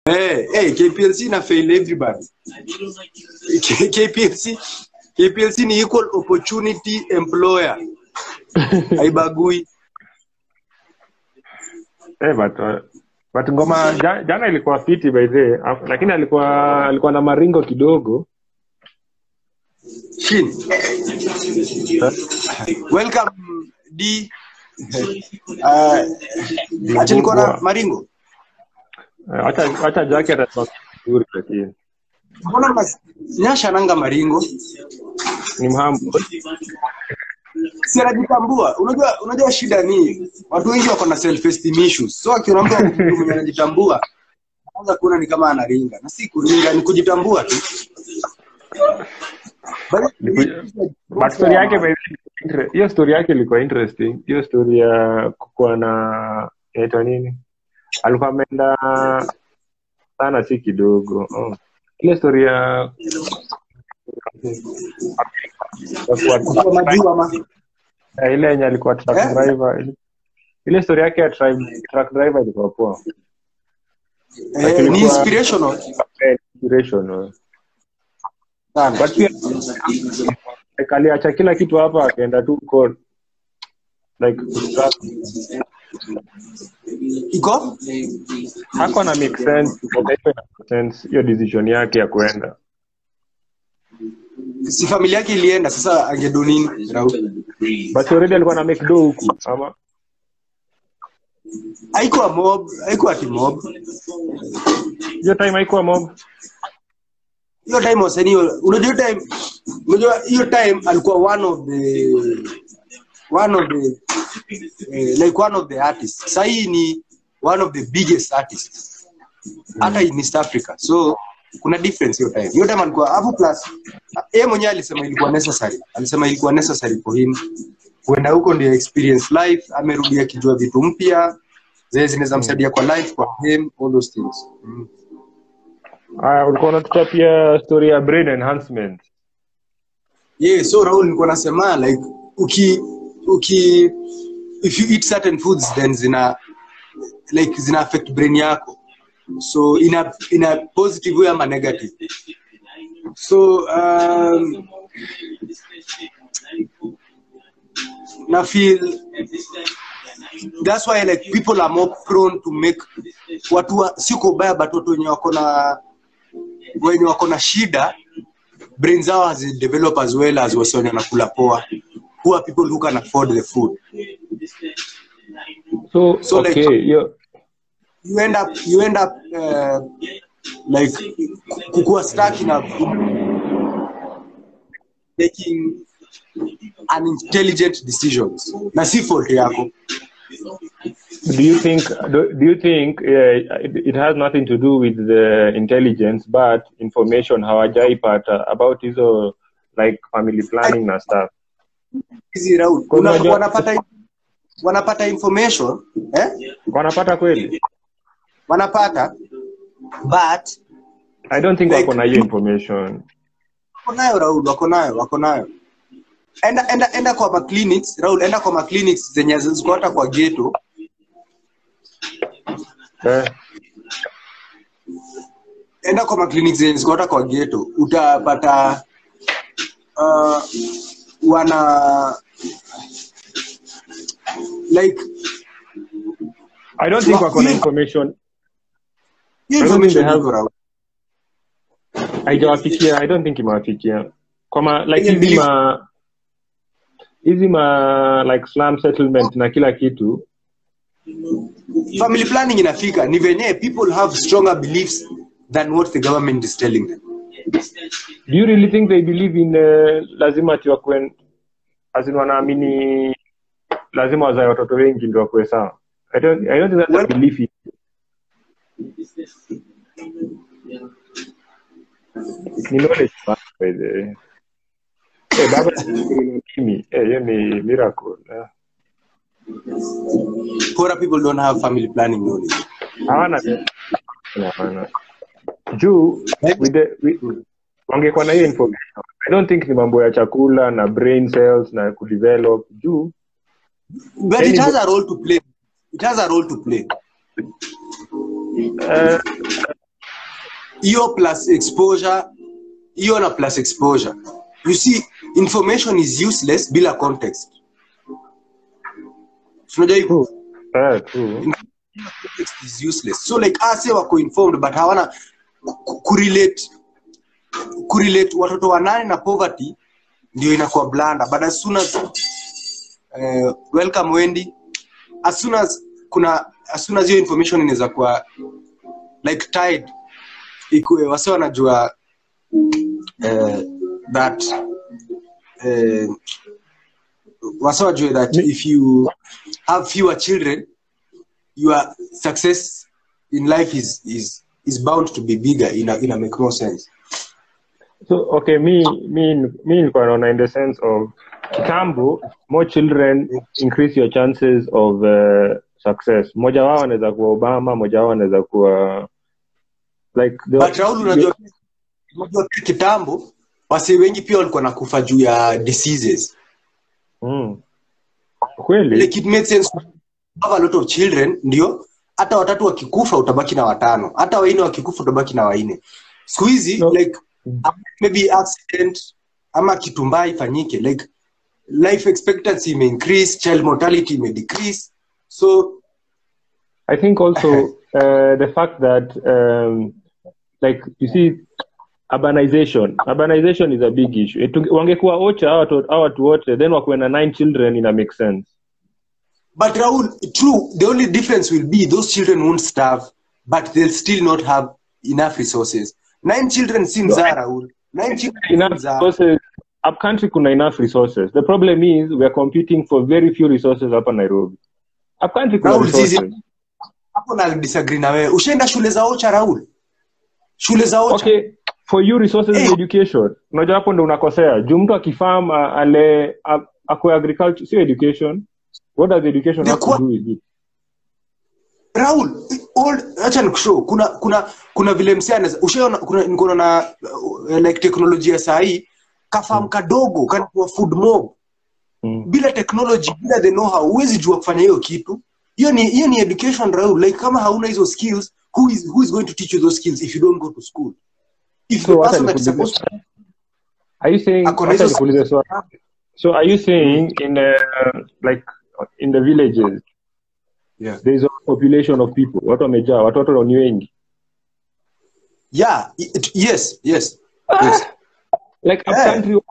hey, hey, KPLC na fail everybody K- KPLC KPLC ni equal opportunity employer haibagui Eh, but, uh, but ngoma ja, jana ilikuwa fiti by the way, Af- lakini alikuwa alikuwa na maringo kidogo Shin. welcome d uh, acha niko na maringo Eh, acha acha jacket atakuwa vizuri lakini mbona mas- nyasha nanga maringo ni mhamu si anajitambua unajua unajua shida ni watu wengi wako na self esteem issues so akiona mtu mtu mwenye anajitambua anza kuona ni kama anaringa na si kuringa ni kujitambua tu But- but story yake by the way, inter- hiyo story yake ilikuwa interesting hiyo story ya kukuwa na inaitwa nini alikuwa ameenda sana si kidogo oh. ile story ya ya kuwa- Kwa majuu ama Eh, ile yenye alikuwa truck Eh? driver ile story yake ya tri- truck driver ilikuwa poa eh, ni inspirational Eh, inspirational. sana but pia like, aliacha kila kitu hapa akaenda tu huko like iko hako na make sense Taifa ina make sense hiyo decision yake ya kuenda si familia yake ilienda sasa angedo nini Raul? but already alikuwa na make do huku ama haikuwa mob haikuwa ati mob hiyo time haikuwa mob hiyo time wasanii unajua hiyo time unajua hiyo time alikuwa one of the one of the eh, like one of the artists sahii ni one of the biggest artists hata in East Africa so kuna difference hiyo time hiyo time alikuwa hapo plus yeye mwenyewe alisema ilikuwa necessary alisema ilikuwa necessary for him kwenda huko ndio experience life amerudi akijua vitu mpya zile zinaweza msaidia kwa life kwa him all those things mm. Aya, ulikuwa unatutapia story ya brain enhancement yeah so Raul nilikuwa nasema like uki uki if you eat certain foods then zina like zina affect brain yako so in a in a positive way ama negative so um, na feel that's why like people are more prone to make watu wa, siko baya but watu wenye wako na wenye wako na shida brain zao hazidevelop as well as wase wenye wanakula poa who are people who can afford the food so, So, like- okay hiyo you end up you end up uh, like kukua stuck in a making unintelligent decisions na si fault yako do you think do, do you think uh, it, it has nothing to do with the intelligence but information hawajaipata about hizo like family planning na stuff hizi Raul Kwa Una- unajua- wanapata wanapata information eh? wanapata kweli wanapata but i don't think Like- wako na hiyo information wako nayo Raul, wako nayo, wako nayo. Enda, enda, enda kwa maclinics Raul, enda kwa maclinics zenye ziko hata kwa ghetto, eh, enda kwa maclinics zenye ziko hata kwa ghetto, utapata uh, wana like i don't think Wa- wako na hiyo- information hiyo I don't think information they have- iko Raul. haijawafikia i don't think imewafikia kwama like Yenye hizi belief- ma hizi ma like slum settlement na kila kitu Family planning inafika ni venye people have stronger beliefs than what the government is telling them. do you really think they believe in uh, lazima ati wakuen azin wanaamini lazima wazae watoto wengi ndio wakuwe sawa I don't, I don't think that's Well- a belief in- ni knowledge by the way. Eh, baba mimi eh, hiyo ni miracle eh. Poorer people don't have family planning knowledge. hawana hawana juu with the, with, wangekuwa na hiyo information i don't think ni mambo ya chakula na brain cells na kudevelop juu But it has a role to play. It has a role to play. eh, hiyo plus exposure hiyo na plus exposure you see information is useless bila context tunajua hivyo True. Eh, true. context is useless so like ase wako informed but hawana ku- kurelate kurelate watoto wanane na poverty ndio inakuwa blanda but as soon as uh, welcome wendy as soon as kuna as soon as hiyo information inaweza kuwa like tied ikue wase wanajua uh, that uh, wase wajue that if you have fewer children your success in life is is is bound to be bigger in a, in a make more sense So okay, me me me nilikuwa naona in the sense of kitambo, more children increase your chances of uh, success. Mmoja wao anaweza kuwa Obama, mmoja wao anaweza kuwa like the, but Raul unajua unajua pia kitambo wase wengi pia walikuwa nakufa juu ya diseases mm. Kweli like it made sense to have a lot of children ndio hata watatu wakikufa utabaki na watano hata waine wakikufa utabaki na waine siku hizi No. like maybe accident ama kitumbaa ifanyike like life expectancy ime increase child mortality ime decrease so I think also uh, the fact that um, like you see urbanization urbanization is a big issue. Etu- Wangekuwa ocha hawa watu hawa watu wote then wakuwe na nine children ina make sense. But Raul, true, the only difference will be those children won't starve, but they'll still not have enough resources. Nine children seems no, Raul. Nine children enough seems are- resources up country kuna enough resources the problem is we are competing for very few resources hapa nairobi up country kuna Raul, resources zizi- hapo na disagree na wewe. Ushaenda shule za Ocha Raul? Shule za Ocha. okay for you resources Eh. in education unajua hapo ndo unakosea juu mtu akifam a- ale a- akwe agriculture sio education what does education Ni have to kwa- do with it Raul, all acha nikushow. Kuna kuna kuna vile msee anaweza ushaona kuna niko na uh, like teknolojia saa hii kafamu kadogo kanakuwa food mob. mm. bila technology bila the know how huwezi jua kufanya hiyo kitu hiyo ni hiyo ni education Raul like kama hauna hizo skills who is who is going to teach you those skills if you don't go to school if So the hata person that is nikuulize- supposed to are you saying Ako na hata hizo nikuulize swali so are you saying in uh, like in the villages yeah there is a population of people watu wamejaa watoto ni wengi yeah it, yes yes yes like up Yeah. country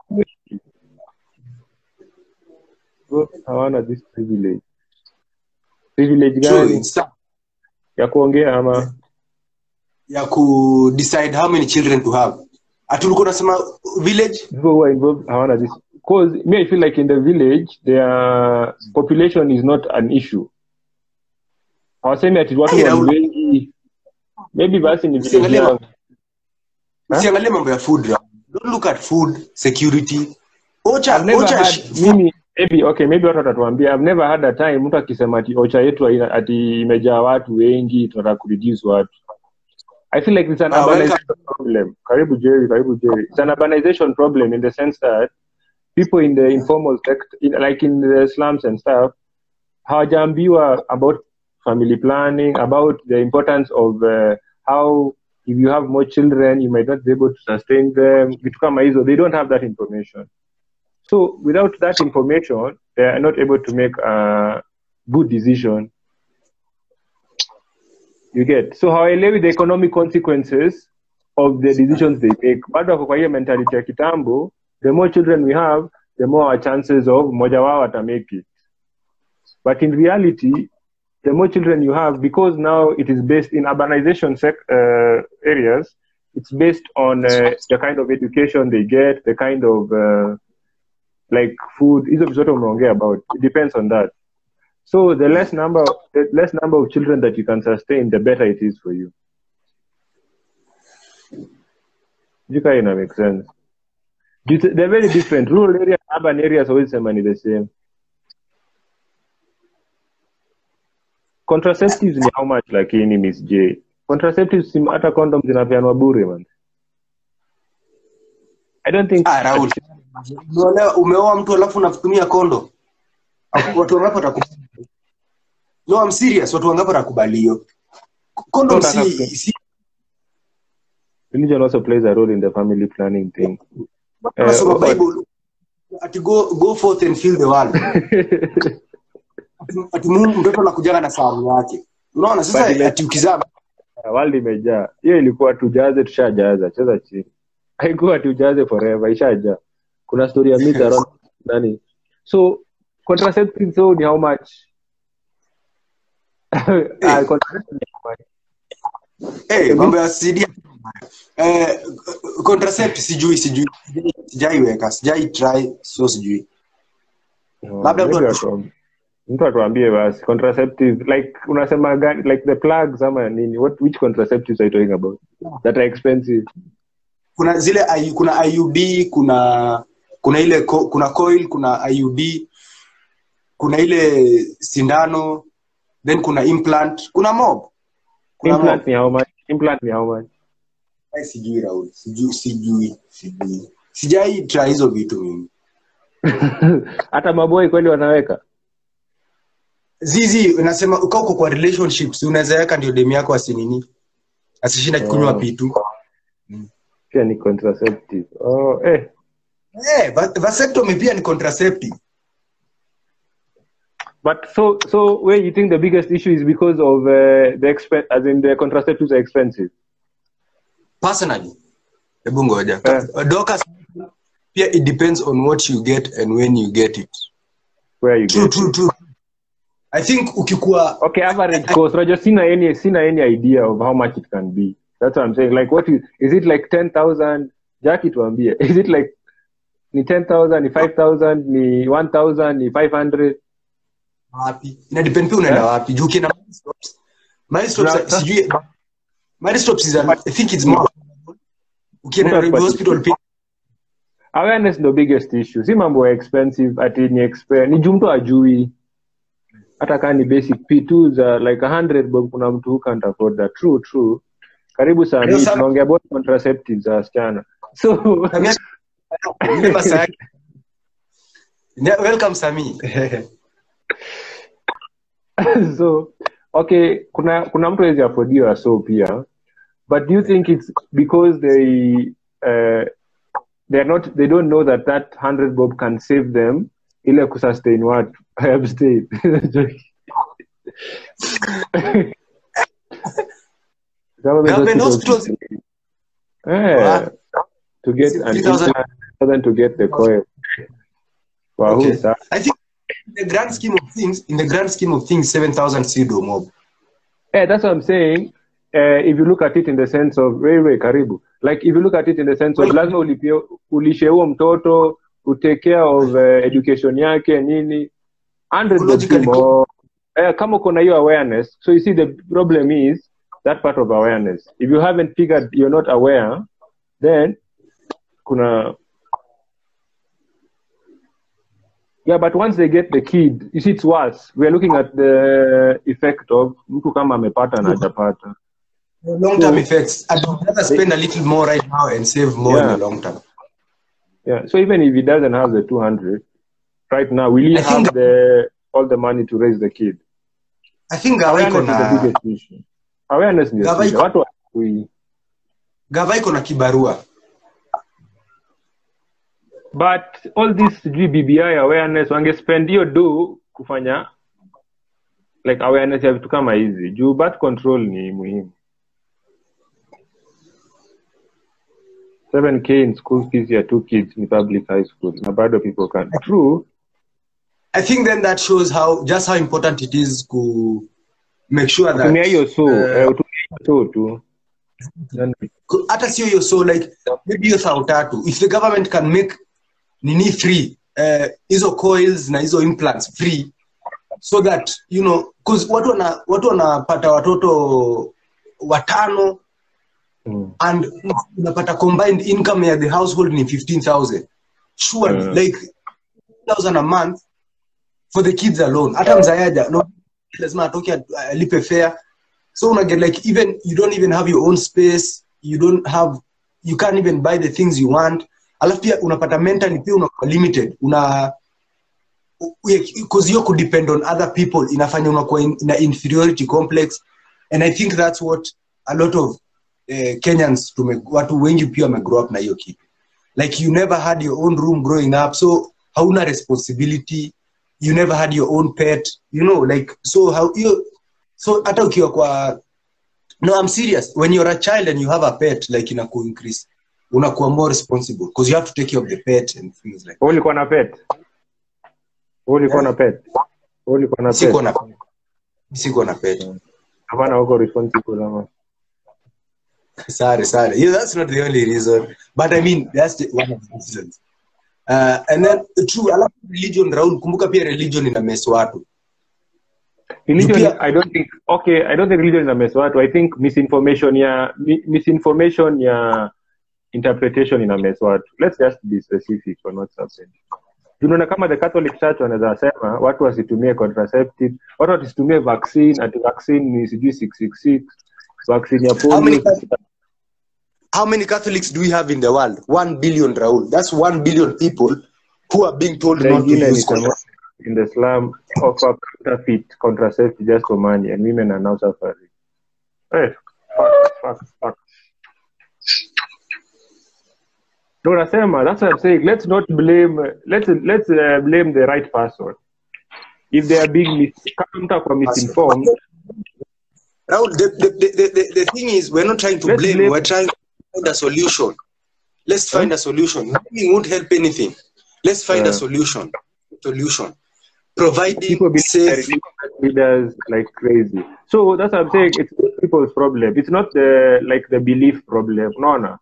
Bro, hawana this privilege privilege true gani it's tough ya kuongea ama ya ku decide how many children to have atulikuwa nasema village people who are involved hawana this because me i feel like in the village their population is not an issue hawasemi ati watu Hey, wa Raul. wengi maybe basi ni village Usiangalie yao Huh? usiangalie mambo ya food Raul. don't look at food security ocha I've never ocha had sh- mimi maybe okay maybe watu watatuambia I've never had a time mtu akisema ati ocha yetu haina- ati imejaa watu wengi tunataka kureduce watu I feel like it's an Ah, urbanization problem. Karibu Jerry, karibu Jerry. It's an urbanization problem in the sense that people in the informal sector, in, like in the slums and stuff, hawajaambiwa about family planning, about the importance of uh, how if you have more children, you might not be able to sustain them. Vitu kama hizo, they don't have that information. So without that information, they are not able to make a good decision. You get so hawaelewi the economic consequences of the decisions they make. Bado wako kwa hiyo mentality ya kitambo, the more children we have, the more our chances of mmoja wao ata make it. But in reality, the more children you have, because now it is based in urbanization sec- uh, areas, it's based on uh, the kind of education they get, the kind of uh, like food. Hizo vitu zote umeongea about. It depends on that. So the less number, the less number of children that you can sustain, the better it is for you. You kind of make sense. Due to- They're very different. Rural areas, urban areas, always say money the same. Contraceptives ni how much lakini Miss J? Contraceptives si hata condoms zinapeanwa bure man. I don't think Ah, Raul. Umeolewa- umeoa mtu alafu unatumia kondo watu wangapi watakubali no I'm serious watu wangapi watakubali hiyo kondo Kondo si, hata- si religion also plays a role in the family planning thing Eh, Unasoma but- bible ati go, go forth and fill the world Ati- ati Mungu mtoto anakujanga na sahani yake unaona sasa But ile- ati ukizaa world imejaa hiyo ilikuwa tujaze tushajaza cheza chini haikuwa tujaze forever ishajaa kuna story ya myth around nani so contraceptive so ni how much Ah, contraceptive ni how much? hey, mambo ya CD eh, contracept sijui sijui sijaiweka sijai try so sijui No, Labda mtu maybe atu- atu- mtu atuambie basi contraceptive like unasema gani like the plugs ama nini what which contraceptives are you talking about that are expensive kuna zile I, kuna IUD kuna kuna ile co, kuna coil kuna IUD kuna ile sindano then kuna implant kuna mob kuna implant mob ni how much implant ni how much Ai, sijui Raul sijui sijui sijui sijai try hizo vitu mimi hata maboi kweli wanaweka zizi nasema uka uko kwa relationships unaweza weka ndio demu yako asinini asishinda kunywa Oh. pitu pia ni contraceptive oh eh eh va- vasectomy pia ni contraceptive but so so where you think the biggest issue is because of uh, the expen as in the contraceptives are expensive personally hebu ngoja Eh. Doctors, pia it depends on what you get and when you get it where you true get true it. true i think ukikuwa okay average cost Roger sina any sina any idea of how much it can be that's what i'm saying like what is, is it like 10000 jackie tuambie is it like ni 10000 ni 5000 ni 1000 ni 500 wapi ina depend pia unaenda Eh? wapi juu ukienda milestops milestops Na- sijui milestops is a, i think it's more ukienda Muda Nairobi kwa- hospital pia awareness ndo biggest issue si mambo ya expensive ati ni exp ni juu mtu ajui hata kaa ni basic p2 za like 100 bob kuna mtu who can't afford that true true karibu saa Ndio mbili sana. tunaongea about contraceptives za wasichana so Samia- Ile masaa yake. Ne- welcome sami so okay kuna kuna mtu awezi afodiwa so pia but do you think it's because they uh, they're not they don't know that that 100 bob can save them ile kusustain watu abstain Government Government hospitals- hospitals- Eh, to get an 3,000. implant rather than to get the coil Wow, Okay. who's that? i think in the grand scheme of things in the grand scheme of things 7000 sido mob Yeah, that's what I'm saying. Uh, if you look at it in the sense of wewe karibu, like if you look at it in the sense of lazima ulipie ulishe huo mtoto utake care of uh, education yake nini 100 bob Logically, more. Eh, kama uko na hiyo awareness so you see the problem is that part of awareness if you haven't figured you're not aware then kuna yeah but once they get the kid you see it's worse we are looking at the effect of mtu kama amepata na hajapata long term effects i'd rather spend a little more right now and save more in Yeah. the long term yeah so even if he doesn't have the 200 right now will he I have think- the all the money to raise the kid i think gava iko awareness is the na biggest issue awareness ndio Gava shida. iko- watu hawajui. gava iko na kibarua but all this sijui bbi awareness wangespend hiyo do kufanya like awareness ya vitu kama hizi juu birth control ni muhimu 7k in school fees ya two kids in public high school na bado people can true i think then that shows how just how important it is to make sure that tumia hiyo so eh, eh, utumia hiyo so tu Then- ku- hata sio hiyo so like maybe hiyo thao tatu if the government can make nini free eh, hizo coils na hizo implants free so that you know cause watu wana watu wanapata watoto watano mm. and unapata combined income ya the household ni 15000 surely Mm. like 1000 a month for the kids alone hata mzayaja no lazima atoke at- alipe fare so una get like even you don't even have your own space you don't have you can't even buy the things you want alafu pia unapata mentally pia unakuwa limited una because hiyo kudepend on other people inafanya unakuwa in, in a inferiority complex and i think that's what a lot of eh, kenyans tume, watu wengi pia wamegrow up na hiyo kitu like you never had your own room growing up so hauna responsibility you never had your own pet you know like so how you so hata ukiwa kwa no i'm serious when you're a child and you have a pet like inaku increase unakuwa more responsible because you have to take care of the pet and things like Wewe ulikuwa na pet Wewe ulikuwa na pet Wewe ulikuwa na siko pet na siko na pet hapana uko responsible ama sorry sorry yeah, that's not the only reason but i mean that's the, one of the reasons uh, and then true alafu religion raul kumbuka pia religion ina mess watu religion Pia- i don't think okay i don't think religion ina mess watu i think misinformation ya mi, misinformation ya interpretation ina mess watu let's just be specific on what's happening tunaona kama the catholic church wanaweza sema watu wasitumie contraceptive watu wasitumie vaccine ati vaccine ni sijui 666 vaccine ya How many polio how many catholics do we have in the world one billion raul that's one billion people who are being told not to Wengine ni use kama condom in the slum offer counterfeit contraceptive just for money and women are now suffering. Hey, fuck, fuck, fuck. No, nasema, that's what I'm saying. Let's not blame, let's, let's uh, blame the right person. If they are being mis- kama mtu akuwa misinformed, Raul, the, the, the, the, the thing is, we're not trying to Let's blame, blame- we're trying to find a solution. Let's find a solution. Blaming won't help anything. Let's find a Yeah. solution. Solution. Providing people believe safe. that leaders like crazy. So that's what I'm saying. It's not people's problem. It's not the like the belief problem. No, no.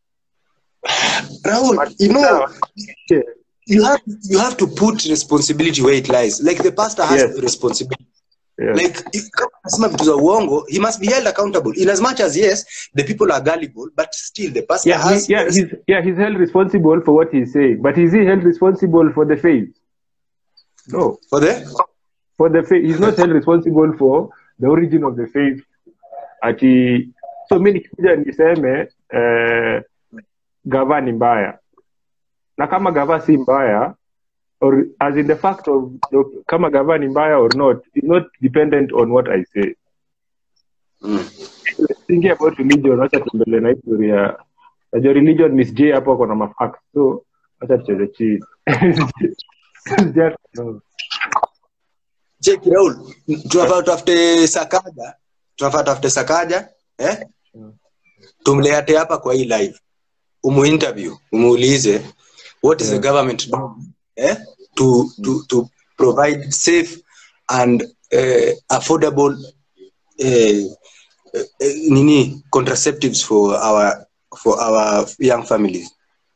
Raul, you know, Yeah. you have you have to put responsibility where it lies. Like the pastor has Yes. responsibility. Yeah. Like if kama anasema vitu za uongo, he must be held accountable. In as much as yes, the people are gullible, but still the pastor yeah, has he, yeah, he's yeah, he's held responsible for what he's saying, but is he held responsible for the faith? No, for the for the faith, he's not held responsible for the origin of the faith. Ati so mi nikikuja niseme eh, gava ni mbaya, na kama gava si mbaya or as in the fact of the, kama gava ni mbaya or not is not dependent on what I say. mm. thinking about religion wacha tuendelee na historia najua religion miss j hapo kuna mafact so wacha tucheze chini Just, no. Check Raul, tunafaa tutafute Sakaja, tunafaa tutafute Sakaja eh? Tumlete hapa kwa hii live, umuinterview, umuulize what is the government doing eh? to, to, to provide safe and uh, affordable uh, uh, nini contraceptives for our for our young families.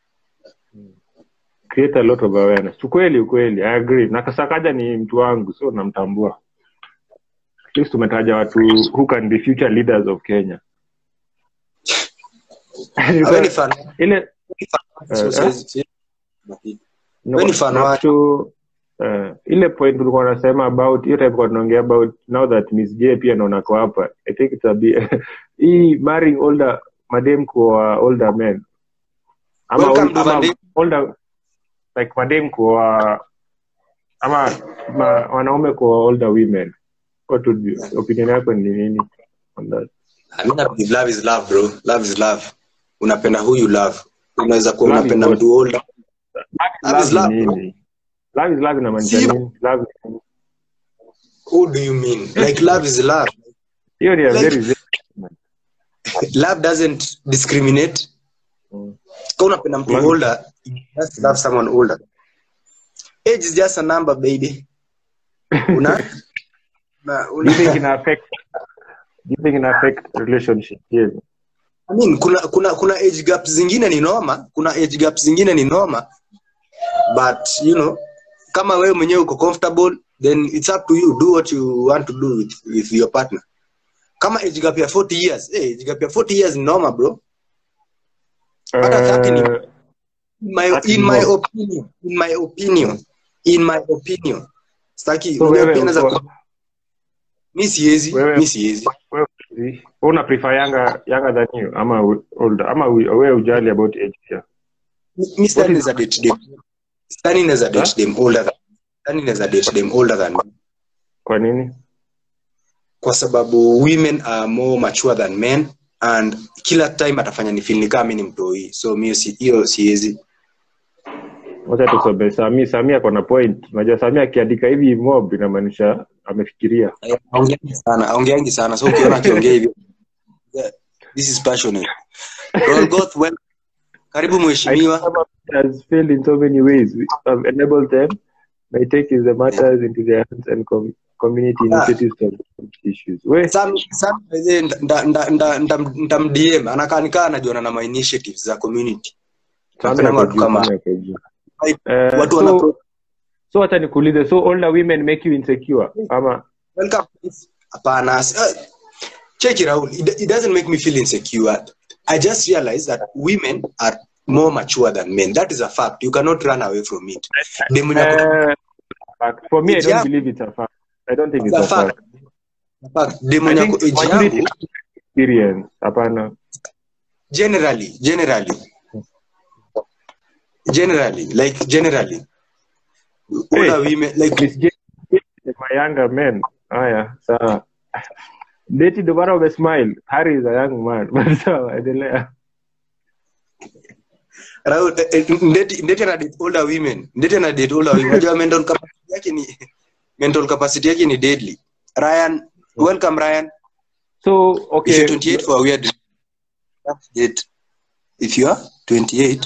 create a lot of awareness ukweli ukweli i agree na kasakaja ni mtu wangu so namtambua at least tumetaja watu who can be future leaders of kenya Awe ni fan ile so eh? says- No, Wewe ni fan na wake. to, uh, ile point tulikuwa nasema about hiyo time kwa tunaongea about now that Miss J pia naona kwa hapa I think it's a bit hii marrying older madem kwa older men ama, Welcome ol- to ama madem. older like madem kwa ama ma, wanaume kwa older women what would be, opinion yako ni nini on that I mean, I believe love is love bro love is love unapenda huyu love unaweza kuwa Love is unapenda what? mtu older Love is love ni love, nini love is love inamaanisha Si- nini love ni nini? who do you mean like love is love hiyo ni a Like- very love doesn't discriminate Mm. kama unapenda mtu Love- older you just love someone older age is just a number baby una, una, do you think una ina affect do you think ina affect relationship yes I mean, kuna kuna kuna age gaps zingine ni noma kuna age gaps zingine ni noma but you know kama wewe mwenyewe uko comfortable then it's up to you do what you want to do with, with your partner kama age gap ya 40 years eh age gap ya 40 years ni noma bro Hata thirty ni- uh, in my, That's in my more. opinion in my opinion in my opinion staki So unajua wewe pia naweza uko- ku- mi siwezi Wewe- mi siwezi wewe wewe una prefer younger younger than you ama u- older ama we- wewe ujali about age pia Mi- mi stani naweza date them stani naweza date them older than stani naweza date them older than me kwa nini kwa sababu women are more mature than men and kila time atafanya ni feel ni kama mimi ni mtoi so mi si- hiyo siwezi wacha tusome sami sami ako na point unajua sami akiandika hivi mob inamaanisha amefikiria aongeangi sana aongeangi sana so ukiona akiongea hivyo yeah, this is passionate Rolgoth, well, karibu mheshimiwa has failed in so many ways we have enabled them by taking the matters into their hands and com- community Yeah. initiatives to solve issues we Sam, Sam, by the way, nda- nda- nda- nda- ndamdm anakaa nikaa anajuana na ma initiatives za community Sami Tunapenda ako watu juu, kama Sami ako juu. Like, Eh, watu so- wana so wacha nikuulize so older women make you insecure ama welcome hapana uh, check it out it, it doesn't make me feel insecure i just realized that women are more mature than men that is a fact you cannot run away from it Dem mwenye ako- Eh, fact. for me i don't Yeah. believe it's a fact i don't think it's It's a a fact fact. dem I mwenye think ako age maturity yangu is experience hapana generally generally generally like generally older women like Miss J- my younger men haya sawa deti ndo maana umesmile harry is a young man but sawa endelea Raul, eh, eh, ndeti ndeti ana date older women ndeti ana date older women unajua mental capacity yake ni mental capacity yake ni deadly ryan welcome ryan so if okay you're 28 for a weird date if you are 28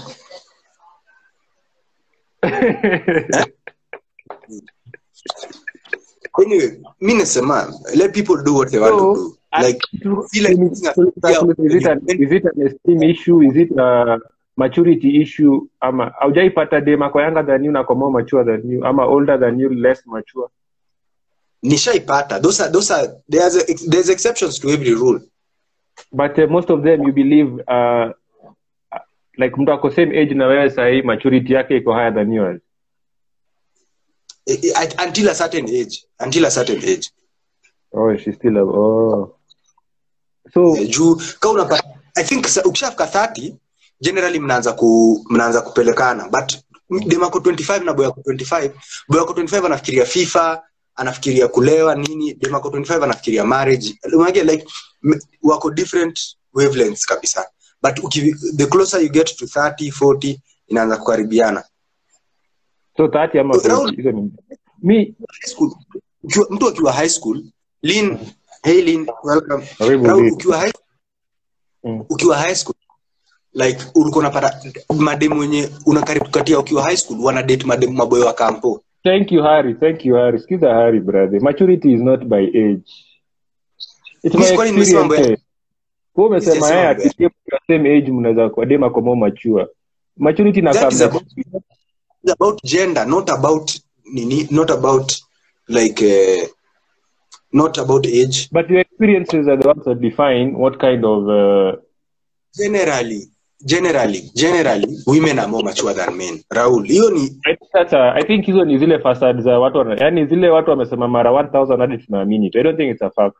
anyway mi nasema let people do what they want to do like feel like looking at- is it, an, is it an esteem issue is it a maturity issue ama aujaipata dem ako younger than you na ako more mature than you ama older than you less mature nishaipata those are those are there's a, there's exceptions to every rule but uh, most of them you believe uh, like mtu ako same age na wewe sahii maturity yake iko higher than yours Eh, eh, at- until a certain age until a certain age oh she still have, oh so Eh, juu ka unapata i think sa- ukishafika 30 generally mnaanza ku mnaanza kupelekana but demako 25 na boyako 25 boyako 25 anafikiria fifa anafikiria kulewa nini demako 25 anafikiria marriage Unajua, like m- wako different wavelengths kabisa but uki, the closer you get to 30 40 inaanza kukaribiana so 30 ama Raul- 40 hizo ni mi high school ukiwa, mtu akiwa high school lin hey lin welcome Karibu, Raul, Lin. ukiwa high Mm. ukiwa high school like ulikuwa unapata mademu wenye unakaribu katia ukiwa high school wana date mademu maboyo wa kampo Thank you, Harry. Thank you, Harry. Skiza Harry, brother. Maturity is not by age. It's Miss, by kwani nimesema mambo ya- experience. Wewe umesema Sijasema yeye mambo ya- apitie kwa same age mnaweza kuwa dem ako more mature. Maturity na that is come about, it's about gender not about nini not about like uh, not about age but your experiences are the ones that define what kind of uh, generally generally generally women are more mature than men raul hiyo ni I think that's a, I think hizo ni zile facade za watu wana, yani zile watu wamesema mara 1000 hadi tunaamini tu. I don't think it's a fact.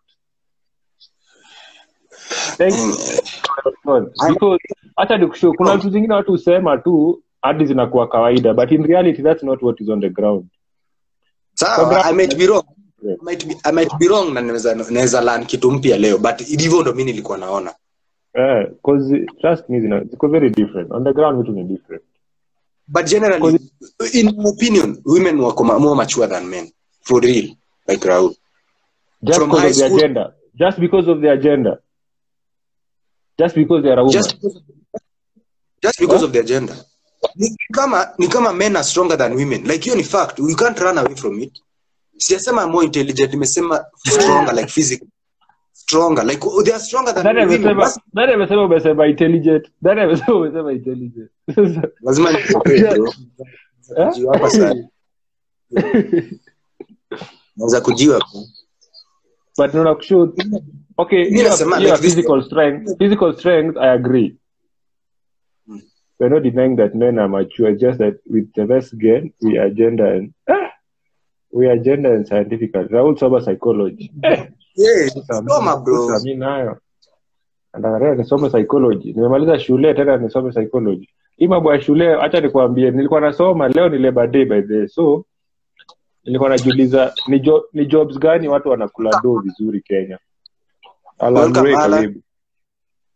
Thank you. because hata nikushow kuna vitu zingine watu husema tu hadi zinakuwa kawaida but in reality that's not what is on the ground sawa i might be wrong Yeah. I might be, I might be wrong na naweza naweza learn kitu mpya leo but hivyo ndo mimi nilikuwa naona Eh, 'cause, trust me zina- ziko very different on the ground vitu ni different but generally in my opinion women wako ma- more mature than men for real like raul just From because high of their school- gender just because of their gender just because they are a woman just because, just because Huh? of their gender ni kama ni kama men are stronger than women like hiyo ni fact you can't run away from it sijasema more intelligent nimesema stronger like physically stronger like oh, they are stronger than nani women amesema Basi nani amesema umesema intelligent nani amesema umesema intelligent lazima nijipe, bro. Eh? Kujiwa hapa sana. naweza kujiwa bro. but naona kushow okay Mimi hiyo nasema hiyo like this- physical strength physical strength i agree Hmm. we're not denying that men are mature it's just that with the best gain we are gender and ah, we are gender and scientific raul soma psychology eh, Yeah, sasa soma bro sasa mi nayo anataka nisome psychology nimemaliza shule tena nisome psychology hii mambo ya shule hacha nikuambie nilikuwa nasoma leo ni labor day by the way. so nilikuwa najiuliza ni, jo, ni jobs gani watu wanakula do vizuri kenya Alan Welcome, Ray, Alan. karibu.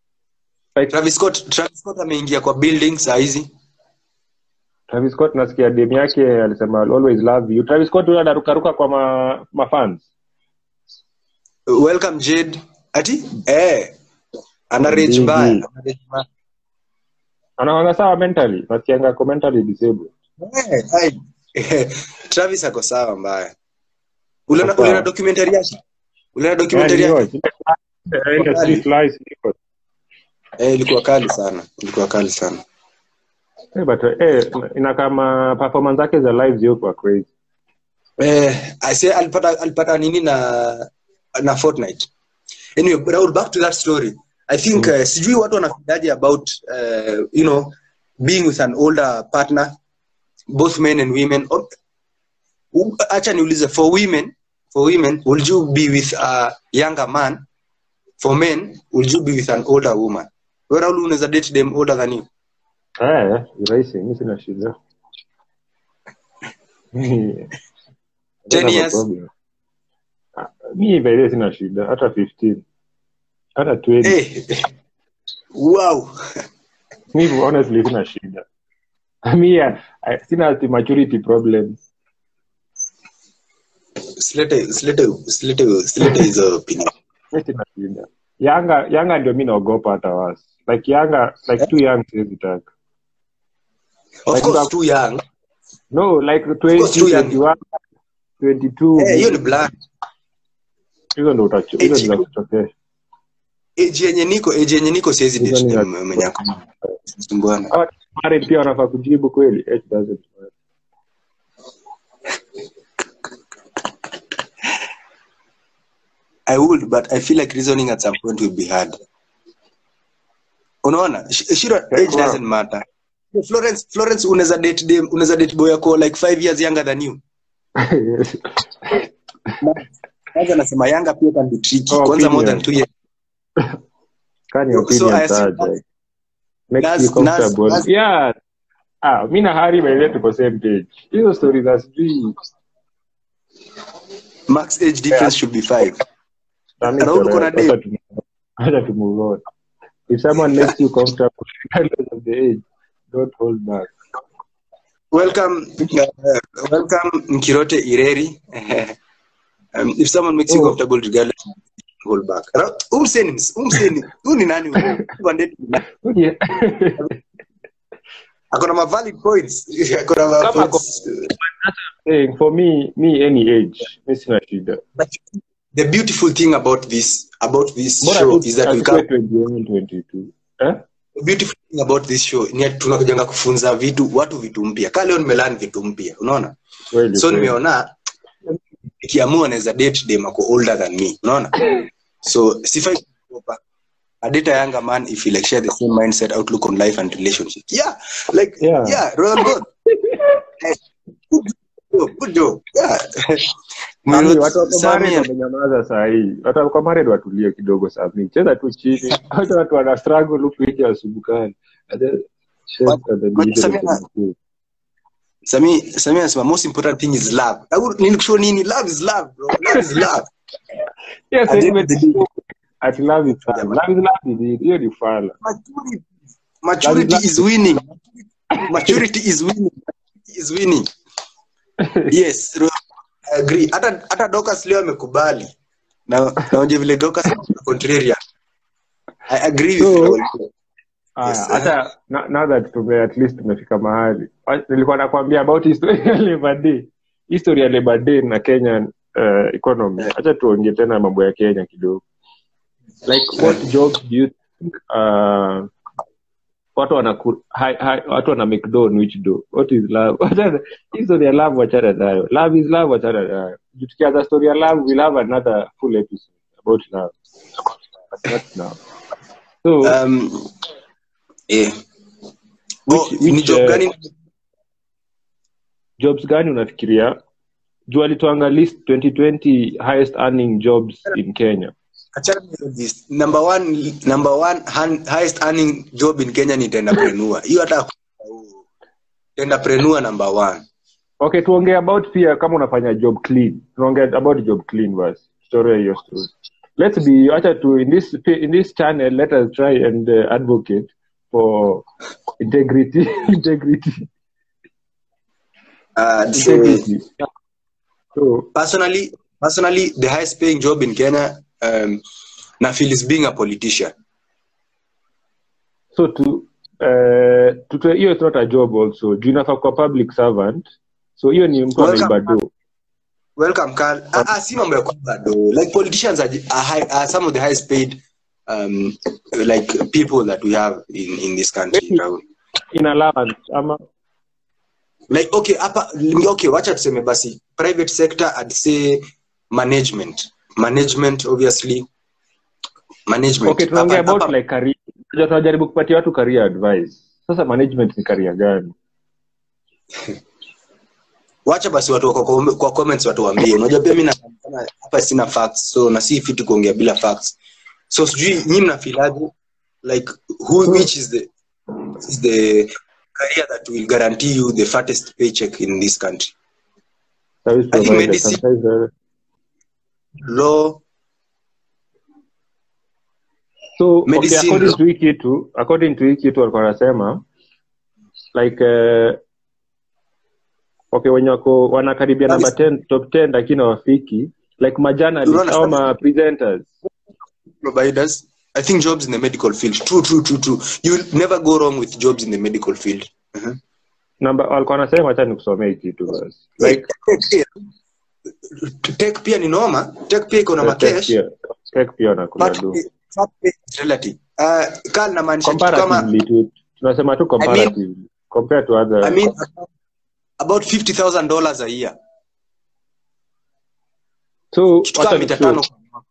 like Travis Scott Travis Scott ameingia kwa building saa hizi Travis Scott nasikia dem yake alisema I'll always love you Travis Scott huyo anarukaruka kwa ma, mafans welcome Jade ati eh ana rage Bigi. mbaya ana rage mbaya. anakwanga sawa mentally nasikianga ako mentally disabled Eh, ai. Travis ako sawa mbaya uliona Ako sawa. uliona documentary yake uliona documentary Yeah, yake ni yours. Ile Street Lies, niko. eh ilikuwa kali sana ilikuwa kali sana Eh, but eh, ina kama performance zake za live zio kwa crazy eh I say alipata alipata nini na na Fortnite anyway but Raul, back to that story I think uh, sijui watu wanafikiaje about uh, you know being with an older partner both men and women Or- u- acha niulize for women for women would you be with a younger man for men would you be with an older woman wewe Raul unaweza date them older than you Eh, ni rahisi mi sina shida Mi- I don't 10 have a years? problem. Ah, mi by the way sina shida hata 15 hata 20 eh wow mi honestly sina shida mi ah, I- sina ati maturity problem silete silete silete silete hizo opinion mi sina shida yanga yanga ndio mi naogopa hata wasi like yanga like too young siwezi taka of Like course that- too young no like course, too 20 young. 21 22 eh hiyo ni blind hizo ndo utacho hizo Age- ndo kutokea age yenye niko age yenye niko siwezi Hizo date ni dem ya- mwenye ako sumbuana Hawa married pia wanafaa kujibu kweli Age doesn't matter. I would but I feel like reasoning at some point will be hard unaona Sh- shiro age wow. doesn't matter Florence Florence unaweza date dem unaweza date boy yako like 5 years younger than you kwanza nasema younger pia can be tricky Oh, kwanza more than opinion. 2 years Kani So- so opinion I assume aje. Makes Nas- you comfortable. Nas- Nas- Yeah. Ah, mi na Hari by the way tuko same page. Hizo stories za sijui max age difference should be 5 nani Raul, uko na correct. date? Acha tu- acha tu move on. If someone makes you comfortable regardless of the age, don't hold back. welcome uh, welcome Nkirote Ireri um, if someone makes you Oh. comfortable regardless hold back Ra- umseni ms- umseni huyu ni nani huyu? Bandeti ni nani? Yeah. ako na ma valid points ako na ma Kama points Saying, for me, me any age, mi sina shida. but the beautiful thing about this about this Bora show tu is that we asikuwe come 21, 22. Eh? the beautiful thing about this show ni ati tunakujanga kufunza vitu watu vitu mpya ka leo nimelani vitu mpya unaona Kweli, so kweli. nimeona ikiamua naweza date dem ako older than me unaona so sifai kuogopa a date a younger man if you like share the same mindset outlook on life and relationships yeah like Yeah. yeah, royal god Eh, good job, good job yeah Mami, Milo- watu wako Samia. married wamenyamaza saa hii watu wako married watulie kidogo sami cheza tu chini hata watu wana struggle huku nje wasubukani Samia- Sami Sami anasema most important thing is love. Au nilikushow nini? Love is love, bro. Love is love. At the end of the day- at love is fala. Love is love is hiyo ni fala Maturity, maturity Love is is winning. Maturity is winning. Maturity is winning. Yes, bro. I agree. Hata hata Dorcas leo amekubali. Na naonje vile Dorcas ni contrarian. I agree with So- you. Aya, Yes, hata na- now that tume at least tumefika mahali Wa- nilikuwa nakwambia about history ya Labour Day history ya Labour Day na Kenyan uh, economy acha tuongee tena mambo ya Kenya kidogo like what jobs do you think uh, watu wana hi, hi, watu wana make do on which do what is love Wachana- history ya love wachana nayo love is love wachana nayo Juu tukianza story ya love we'll have another full episode about love but not now so Um eh. Oh, Which- ni which, job uh, gani? jobs gani unafikiria juu alituanga list 2020 highest earning jobs in kenya Achana na this. Number one, number one han- highest earning job in Kenya ni tenderpreneur. Hiyo hata tenderpreneur number one. okay tuongee about pia kama unafanya job clean tunaongea about job clean basi tutolee hiyo story let's be acha to in this in this channel let us try and uh, advocate for integrity integrity Uh, so, integrity so personally, personally, the highest paying job in Kenya, um, na feel is being a politician. so to uh, to to- hiyo is not a job also juu inafaa kwa public servant so hiyo ni mtu Welcome. anaiba do Welcome, Carl. Ah, ah, si mambo ya kwamba do. Like politicians are, are, high, are some of the highest paid um, like people that we have in, in this country. Maybe. Rahul. in allowance ama Like okay, hapa okay, wacha tuseme basi private sector I'd say management. Management obviously. Management. okay tunaongea Hapa- about hapa- like career Tunajua tunajaribu kupatia watu career advice sasa management ni career gani wacha basi watu kwa, kwa, kwa comments watu waambie unajua pia mimi na kama hapa sina facts so na si fiti kuongea bila facts so sijui nyinyi mnafilaje like who which is the is the career that will guarantee you the fattest paycheck in this country service I think provider medicine- sometimes uh, law so okay, Medicine, according no? to hii kitu according to hii kitu walikuwa wanasema like uh, okay wenye wako wanakaribia That namba is- 10 top 10 lakini hawafiki like majournalist Unaona au sasa- ma presenters providers i think jobs in the medical field true true true true you will never go wrong with jobs in the medical field Mhm. namba walikuwa wanasema acha nikusomea hii kitu basi like Tech pia- tech pia ni noma tech pia iko na uh, tech makesh pia tech pia wanakula But do fat pay is relative. Uh, Carl namaanisha kitu kama comparatively tu tunasema tu comparatively compared to other I mean about fifty thousand dollars a year. so Kitu kama wacha mita nikushow. tano.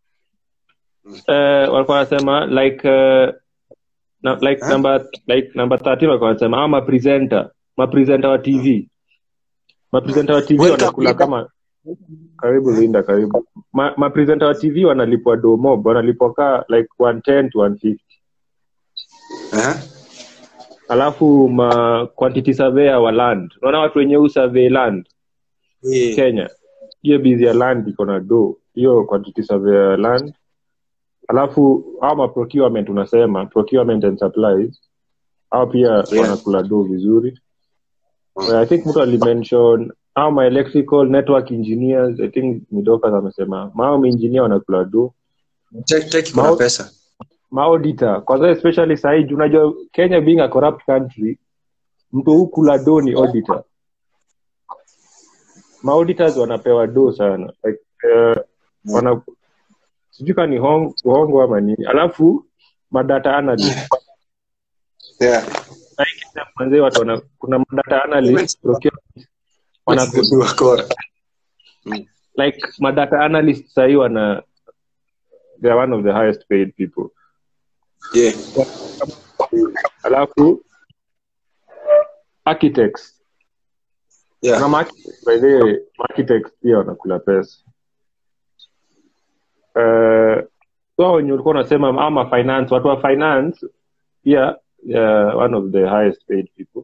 uh, walikuwa wanasema like uh, na, like Huh? number like number 13 walikuwa wanasema ama mapresenter mapresenter wa tv mapresenter wa tv Welcome, wanakula Linda. kama karibu linda karibu ma, mapresenter wa tv wanalipwa domob wanalipwa ka like 110 to 150 Uh-huh. alafu ma quantity surveyor wa land unaona watu wenye huu survey land Yeah. kenya hiyo bizi ya land iko na do hiyo quantity surveyor ya land alafu au ma procurement unasema procurement and supplies au pia wanakula do vizuri Mm. i think mtu alimention au ma electrical network engineers i think midokas amesema mao maengineer wanakula do Tech tech iko na Mao- pesa. maauditor kwanza especially sahii juu unajua kenya being a corrupt country mtu hukula do ni auditor maauditors wanapewa do sana like, uh, wana sijui ka ni hong, hongo ama nini alafu madata analyst Yeah. Like, manze watu wana, kuna madata analyst procurement, wana, Ni wakora. like madata analyst sahii wana they are one of the highest paid people Yeah. alafu architects Yeah. na ma-architects, by the way, ma-architects pia wanakula pesa uh, so wenye ulikuwa unasema ama finance watu wa finance pia uh, one of the highest paid people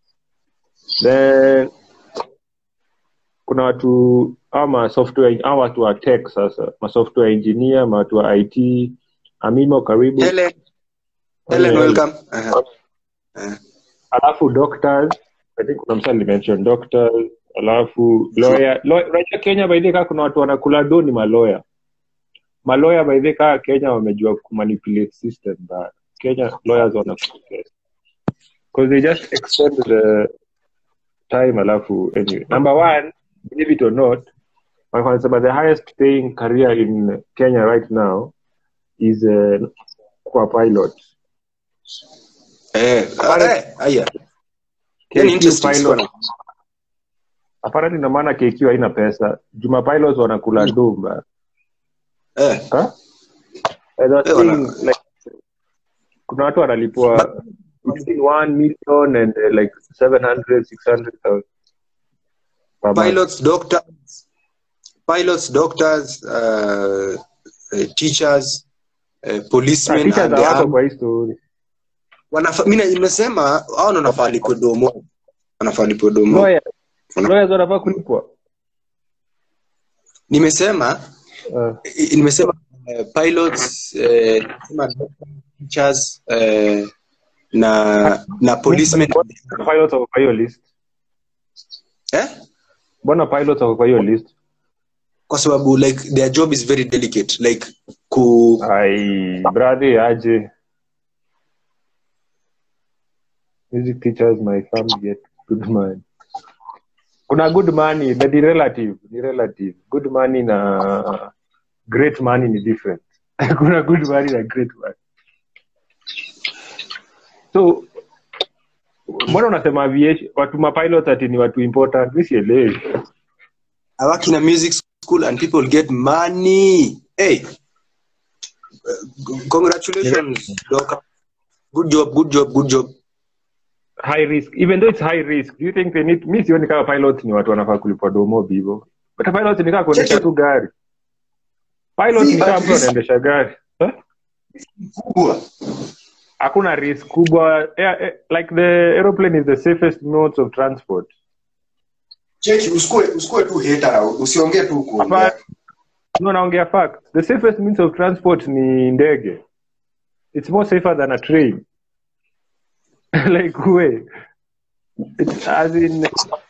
then kuna watu ama software au watu wa tech sasa ma software engineer ma watu wa it amimo karibu Helen. Helen, Helen. welcome. Uh-huh. Uh, alafu doctors i think kuna msa limention doctors alafu lawyer law- unajua kenya baidhi kaa kuna watu wanakula do ni maloya maloya baidhi kaa kenya wamejua kumanipulate system but kenya lawyers wanakula pesa. 'Cause they just extend the time alafu anyway number one believe it or not wanasema the highest paying career in kenya right now is uh, kwa pilot eh, eh, aya. Hiyo ni KQ interesting pilot story. apparently ina maana KQ haina pesa juma pilots wanakula dumba Eh, huh? And I Eh, wana- think, like, kuna watu wanalipwa between 1 million and uh, like 700 600,000 per month. pilots, doctors, pilots, doctors, uh, uh, teachers, uh, Ah, policemen teachers and the hawako army. kwa hii story Wanafa- mimi nimesema hao ndio wanafaa lipwe domo. Wanafaa lipwe domo. lawyers Wana- lawyers wanafaa kulipwa Nimesema uh, i- nimesema uh, pilots uh, sema teachers uh, na na policemen Mbona pilots wako kwa hiyo list eh? mbona pilots wako kwa hiyo list kwa sababu like their job is very delicate like ku ai brother aje music teachers my family get good money kuna good money but ni relative ni relative good money na great money ni different kuna good money na great money so mbona unasema aviation watu mapilot ati ni watu important mi sielewi I work in a music school and people get money. Hey, uh, congratulations, Doc. Good job, good job, good job. high risk even though it's high risk do you think they need mi sioni kama pilot ni watu wanafaa kulipwa domo hivyo but a pilot ni kama kuendesha tu gari pilot Si, ni kama at mtu least- anaendesha gari Eh? Kubwa. hakuna risk kubwa yeah, eh, like the aeroplane is the safest modes of transport Cheki, usikue usikue tu hater, usiongee tu kuongea. Hapa- no naongea fact the safest means of transport ni ndege it's more safer than a train like way it's as in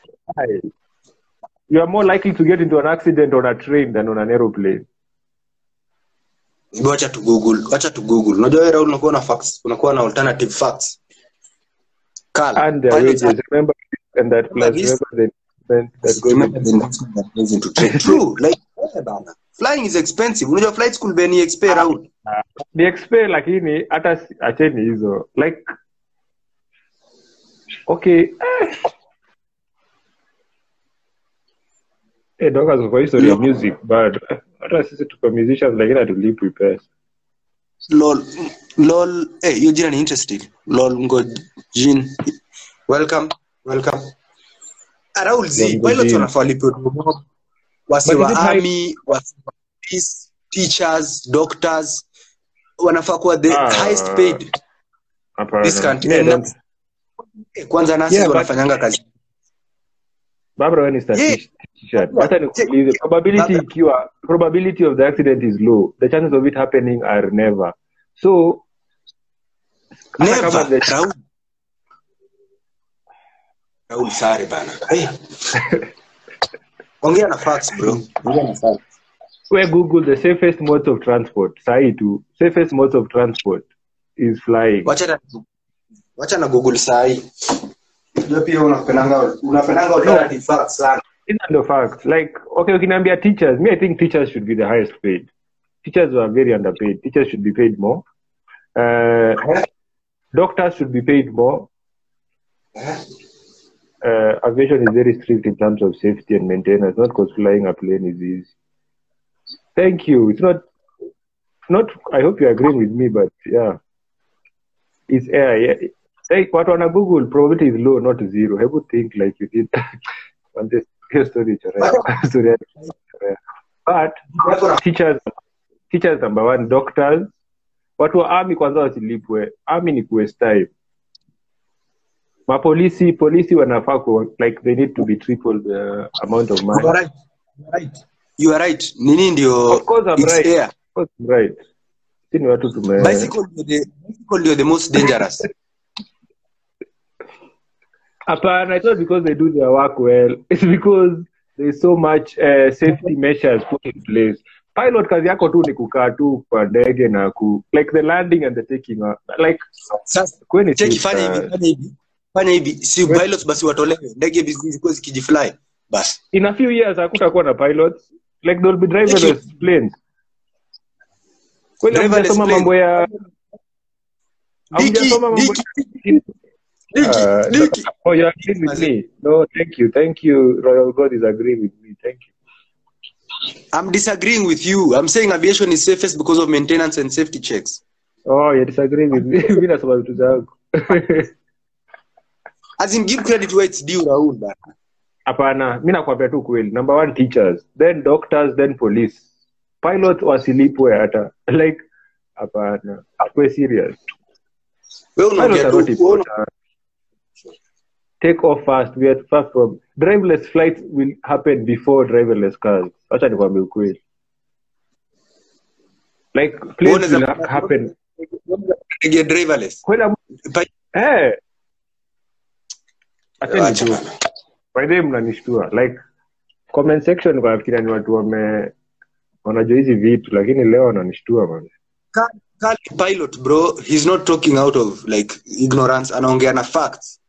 you are more likely to get into an accident on a train than on an aeroplane Hebu Wacha tu Google, wacha tu Google. Unajua wewe Raul unakuwa na facts, unakuwa na alternative facts. Carl, and their pilots wages remember and that plus this- remember the investment that goes Remember into the investment that goes into train. True, like eh, bana. Flying is expensive. Unajua flight school bei ni exp Raul. ni expe lakini hata si- acheni hizo like okay eh. Eh, doka kwa history ya music but eh, hata sisi tuko musicians lakini hatulipwi pesa lol lol eh hiyo jina ni interesting lol ngo jin welcome welcome Raul Z Lol Ngo pilots Jin. wanafaa walipewe domo. wasi But wa is it high- army wasi wa police teachers doctors wanafaa kuwa the Ah. highest paid Hapana. this country Me, I And don't- eh, kwanza nasi Yeah, but- wanafanyanga kazi Barbara wewe ni statistician. Hata nikuulize probability Barbara- ikiwa probability of the accident is low the chances of it happening are never so hata kama never the- Raul Raul sare bana hey. ongea na facts bro ongea na facts we google the safest modes of transport sahi tu safest modes of transport is flying wacha na wacha na google sahi ndio pia unapendanga unapendanga alternative facts sana these are the facts like okay ukiniambia teachers me i think teachers should be the highest paid teachers were very underpaid teachers should be paid more uh, doctors should be paid more uh, aviation is very strict in terms of safety and maintenance not because flying a plane is easy thank you it's not not i hope you agree with me but yeah it's air yeah. like watu wana google probability is low not zero hebu think like you did on this hiyo story chorea story ya chorea but teachers teachers number one doctors watu wa army kwanza wasilipwe army ni kuwaste time mapolisi polisi wanafaa ku like they need to be triple the amount of money you are right you are right you are right nini ndio Of course I'm it's right. air Of course I'm right si ni watu tume bicycle ndio the bicycle ndio the most dangerous hapana it's not because they do their work well it's because there's so much uh, safety measures put in place pilot kazi yako tu ni kukaa tu kwa ndege na ku like the landing and the taking off. like sasa kweni cheki safe, fanya hivi uh, fanya hivi fanya hivi si pilots basi watolewe ndege zikuwe zikijifly basi in a few years hakutakuwa na pilots like there will be driverless planes kweli Driverless hamjasoma plane. mambo ya diki hamjasoma mambo diki diki Uh, diki oh you agree with me no thank you thank you royal god is agreeing with me thank you I'm disagreeing with you I'm saying aviation is safest because of maintenance and safety checks oh you disagree with me mi nasoma vitu zangu as in give credit where it's due Raul bana hapana mi nakwambia tu kweli number one teachers then doctors then police pilot wasilipwe hata like hapana akwe serious wewe pilots unaongea are not tu wewe una- important take off fast we are far from driverless flights will happen before driverless cars acha nikwambie ukweli like planes Unaweza- will ha- happen Ndege driverless. kwenda Pa- eh acheni Wacha tu bana. by the way mnanishtua like comment section kwa nafikiria ni watu wame wanajua hizi vitu lakini leo wananishtua man Ka- Kali pilot bro, he's not talking out of like ignorance, anaongea na facts.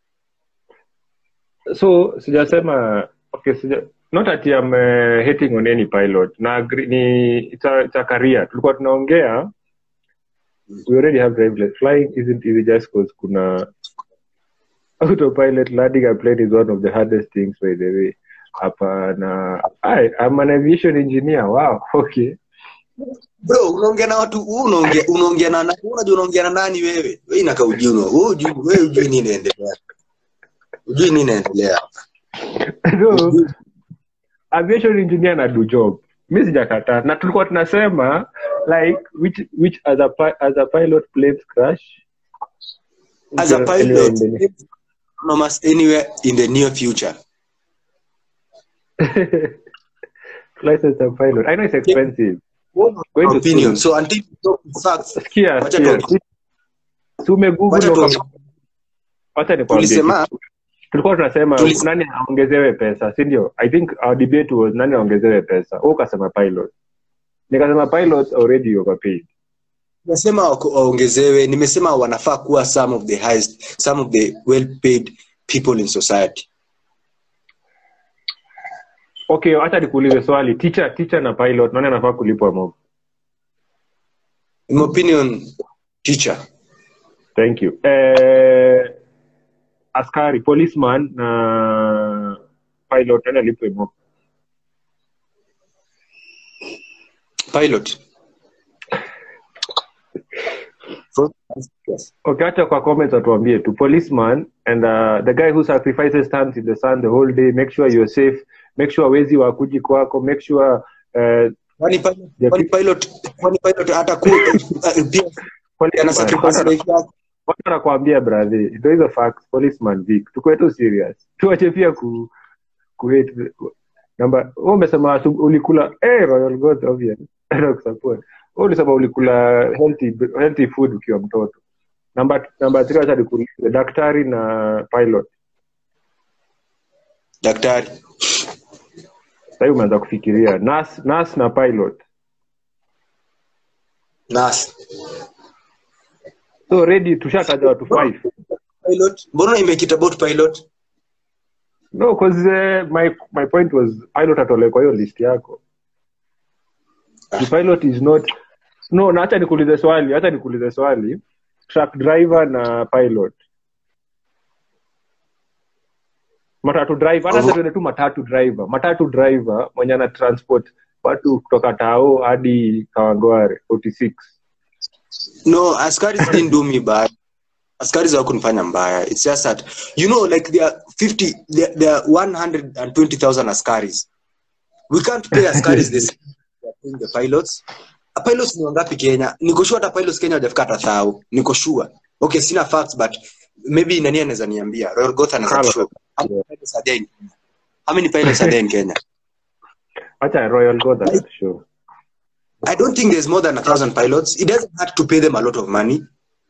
so sijasema okay sija, not that I'm uh, hating on any pilot na agree, ni it's a, it's a career tulikuwa tunaongea we already have driverless flying isn't easy just cause kuna autopilot landing a plane is one of the hardest things by the way hapana I, I'm an aviation engineer wow okay Bro, unaongea na watu, wewe unaongea unaongea na nani? Wewe Unajua unaongea na nani wewe? Wewe inaka ujui una. Wewe ujui wewe ujui nini inaendelea. Ujui nini inaendelea. so aviation engineer na do job mi sijakataa na tulikuwa tunasema like which which as a, pi- as a pilot planes crash As a Anywhere pilot, in the- almost anywhere in the near future. license a pilot i know it's expensive Going to Opinion. school. So until you talk facts, sikia Wacha sikia tuongee. si umegoogle wacha uka- tu wacha nikwambie tulisema kitu. tulikuwa tunasema Tulis- nani aongezewe pesa si ndio i think our debate was nani aongezewe pesa Wewe ukasema pilot nikasema pilots already overpaid nimesema wako- waongezewe, nimesema wanafaa kuwa some of the highest, some of the well paid people in society. okay hata nikuulize swali teacher teacher na pilot nani anafaa kulipwa mob In my opinion, teacher. thank you eh, askari policeman na pilot nani alipwe mob Pilot. Yes. okay hata kwa comments watuambie tu policeman and uh, the guy who sacrifices stands in the sun the whole day make sure you're safe make sure wezi wakuji kwako make sure uh, Kwani pilot, Yeah, kwani pilot, kwani pilot hata ku uh, pia ana sacrifice life yake. watu wanakuambia brother ndo hizo facts policeman vic tukuwe tu serious tuache pia ku ku hate namba wewe umesema asu- ulikula eh royal goat obvious na kusupport wewe ulisema ulikula healthy healthy food ukiwa mtoto namba namba 3 acha nikuulize daktari na pilot Daktari. sasa umeanza kufikiria nurse nurse na pilot Nurse. so already tushataja watu five Pilot. Mbona imekita about pilot? no cause uh, my my point was pilot atole kwa hiyo list yako the pilot is not no na acha nikuulize swali acha nikuulize swali truck driver na pilot matatu driver hata Mhm. tuende tu matatu driver matatu driver mwenye ana transport watu kutoka tao hadi kawangware 46 No, askaris didn't do me bad. Askaris hawakunifanya mbaya. It's just that you know like there are 50 there, there are 120,000 askaris. We can't pay askaris this we are paying the pilots. A pilots ni wangapi Kenya? Niko sure hata pilots Kenya hawajafika hata thao. Niko sure. Okay, sina facts but maybe nani anaweza niambia. Royal Goth anaweza Carlos. kushow. How many pilots are there in Kenya? How many pilots are there in Kenya? acha royal god that show I don't think there's more than a thousand pilots. It doesn't have to pay them a lot of money.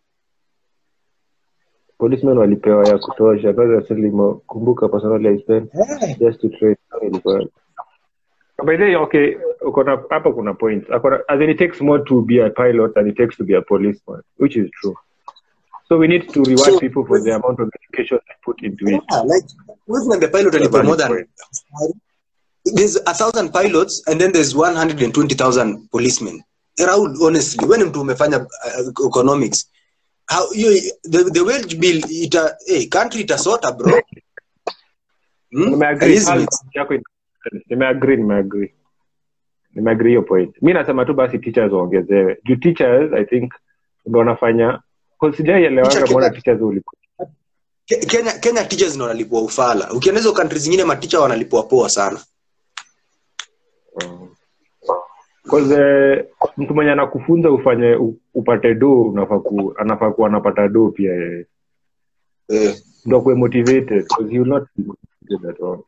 policemen walipewa ya kutosha kumbuka personally i spent just to trade ilikuwa by the way okay uko na hapa kuna point Akona- as in it takes more to be a pilot than it takes to be a policeman which is true so we need to reward So- people for the amount of education they put into it Yeah, like we've the pilot alipwa valid more than point. there's a thousand pilots and then there's 120,000 policemen. Raul, honestly, when mtu umefanya uh, economics, how you the, the wage bill ita hey, country itasota bro. Hmm? nimeagree Elizabeth, Pale yako ina- nimeagree nimeagree nimeagree hiyo point mi nasema tu basi teachers waongezewe juu teachers i think ndo wanafanya sijaielewanga Teacher mbona Kenya- teachers ulipo Ke- Kenya Kenya teachers ndio wanalipwa ufala. Ukienda hizo country zingine maticha wanalipwa poa sana. Cause, eh, mtu mwenye anakufunza ufanye u- upate do unafaa ku, anafaa kuwa anapata do pia yeye Eh. ndo akuwe motivated because he will not be motivated at all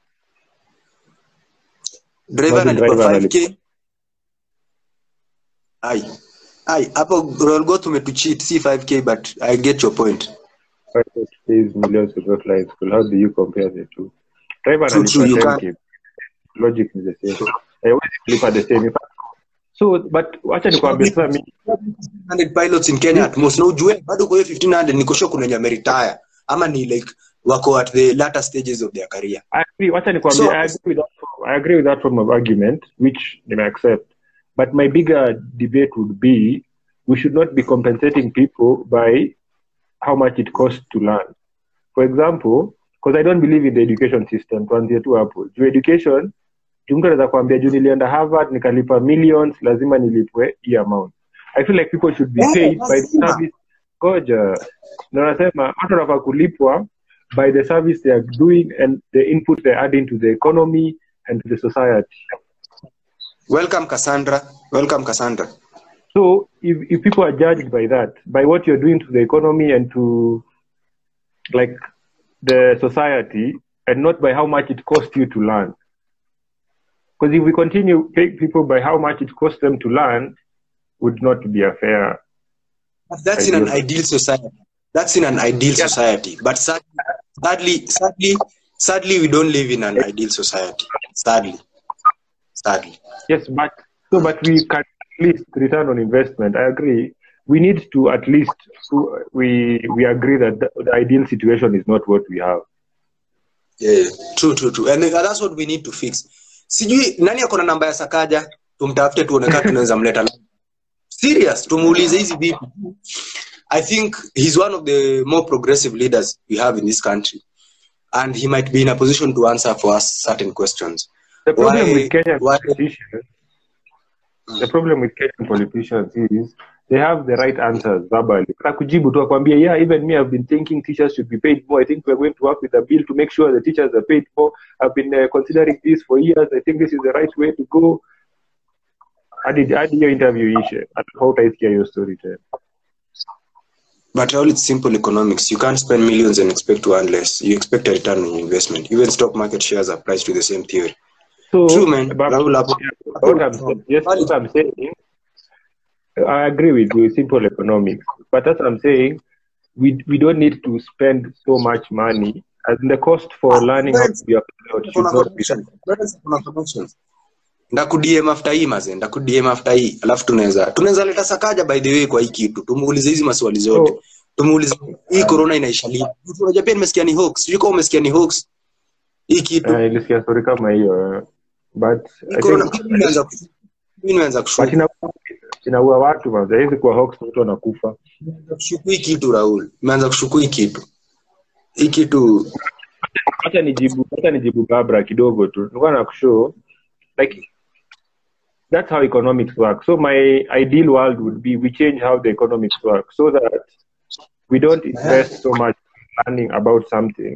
Driver Imagine analipwa driver 5k. ai ai hapo Royal Goat umetucheat si 5k but i get your point Private pays millions to go to high school. How do you compare the two? Driver True, true, you analipa can't. 10K. Logic is the same. Haiwezi kulipa the same. In fact, So, but wacha nikwambie sasa mi 100 pilots in Kenya at most na ujue bado kwa hiyo 1500 niko sure kuna wenye wameretire ama ni like wako at the latter stages of their career I agree. Wacha nikwambie, So- I agree with that. I agree with that form of argument, which I accept. But my bigger debate would be, we should not be compensating people by how much it costs to learn. For example, because I don't believe in the education system. Tuanzie tu hapo. Juu education, juu mtu anaweza kuambia juu nilienda Harvard nikalipa millions, lazima nilipwe hii amount. I feel like people should be Yeah, paid by the lazima. service. Ngoja. Na nasema watu wanafaa kulipwa by the service they are doing and the input they're adding to the economy and to the society. welcome Cassandra welcome Cassandra So if, if people are judged by that, by what you're doing to the economy and to like the society, and not by how much it costs you to learn. Because if we continue paying people by how much it costs them to learn, would not be a fair. But that's in an Ideal. ideal society. That's in an ideal Yeah. society. But sad- sadly, sadly, sadly, we don't live in an ideal society. Sadly, sadly. Yes, but so but we can at least return on investment. I agree. We need to at least we we agree that the, the ideal situation is not what we have. Yeah, true, true, true. And that's what we need to fix. Sijui nani ako na namba ya Sakaja, tumtafute tuone kama tunaweza mleta. Serious, tumuulize hizi vipi. I think he's one of the more progressive leaders we have in this country. And he might be in a position to answer for us certain questions. The problem Why- with Kenyan why- politicians, the problem with Kenyan politicians is they have the right answers verbally. Kujibu tu akwambia, yeah, even me, I've been thinking teachers should be paid more. I think we're going to work with a bill to make sure the teachers are paid more. I've been uh, considering this for years. I think this is the right way to go. Hadi hadi hiyo interview ishe, hautaisikia hiyo story tena. But all it's simple economics. You can't spend millions and expect to earn less. You expect a return on your investment. Even stock market shares applies to the same theory. So, True, man. but- Rahul, hapo- what I'm, saying- yes, what I'm saying, I agree with you, simple economics. But as I'm saying, we we don't need to spend so much money. As in the cost for learning how to be a pilot should Kuna not be. connections. Brothers, kuna connections. ndakudm after hii maze ndakudm after hii alafu tunaweza tunaweza leta sakaja by the way kwa hii kitu tumuulize hizi maswali zote So, tumuulize hii corona inaisha lini unajua pia nimesikia ni hoax sijui kama umesikia ni hoax hii kitu uh, nilisikia story kama hiyo, uh, but hii I corona think mimi nimeanza ku- mimi nimeanza but kushuku ina- inaua watu man. Haiwezi kuwa hoax, mtu anakufa. Nimeanza kushuku hii kitu Raul nimeanza kushuku hii kitu hii kitu Acha nijibu, acha nijibu Barbara kidogo tu. Nilikuwa nakushow like that's how economics work. So my ideal world would be we change how the economics work so that we don't invest so much in learning about something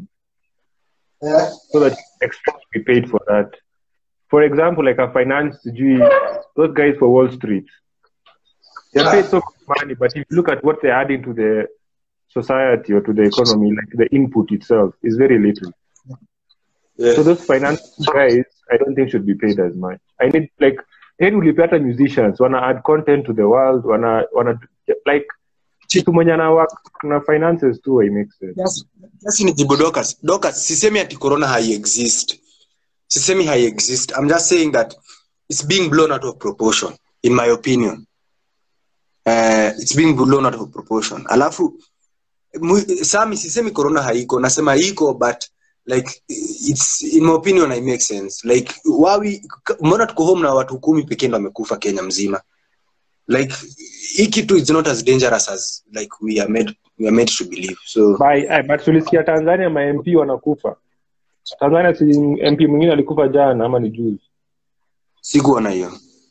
so that you expect to be paid for that. For example, like a finance sijui, those guys for Wall Street, they're paid so much money, but if you look at what they're adding to the society or to the economy, like the input itself is very little. yeah. So those finance guys, I don't think should be paid as much. I need like heri ulipe hata musicians wanna add content to the world, wanna wanna like kitu mwenye ana work na finances too, it makes sense. Yes, yes ni jibu Dorcas. Dorcas, sisemi ati corona hai exist. Sisemi hai exist. I'm just saying that it's being blown out of proportion in my opinion. Uh, it's being blown out of proportion. Alafu mu, Sami sisemi corona haiko, nasema iko but like it's in my opinion I make sense. Like wawi mbona tuko home na watu kumi pekee ndo wamekufa Kenya mzima. Like hii kitu is not as dangerous as like we are made we are made to believe. So By, eh, but tulisikia Tanzania ma MP wanakufa. Tanzania si MP mwingine alikufa jana ama ni juzi. sikuona hiyo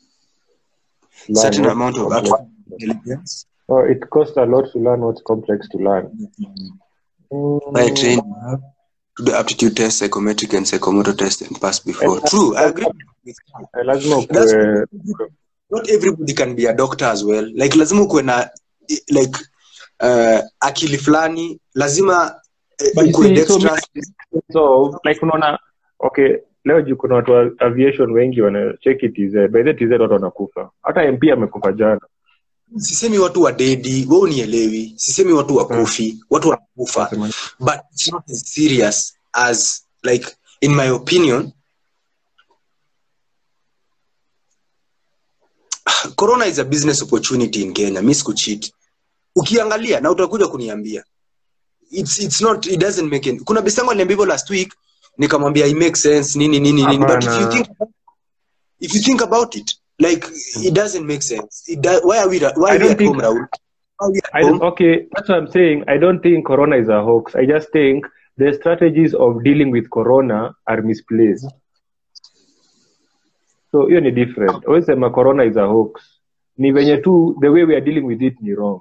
Learn certain what's amount of complex. actual intelligence Oh, it costs a lot to learn what's complex to learn. by train to the aptitude test psychometric and psychomotor test and pass before And- true i agree Eh, lazima That's ukue not everybody can be a doctor as well like lazima ukuwe na like uh, akili fulani lazima eh, But you ukuwe see, so dexterous so like unaona okay leo juu kuna watu wa aviation wengi wanacheki tz by the tz watu wanakufa hata mp amekufa jana sisemi watu wa dedi we unielewi sisemi watu wakufi watu wanakufa Nasema- but it's not as serious as like in my opinion corona is a business opportunity in kenya mi sikucheat ukiangalia na utakuja kuniambia it's, it's not it doesn't make any, kuna besango aliniambia hivyo last week nikamwambia it makes sense nini nini nini but if you Hapana. think if you think about it like it doesn't make sense it do, why are we why I are we don't at think- home Raul? Why are we at I home? don't, okay, that's what I'm saying. I don't think Corona is a hoax. I just think the strategies of dealing with Corona are misplaced. So hiyo ni different. Always sema Corona is a hoax. Ni venye tu the way we are dealing with it ni wrong.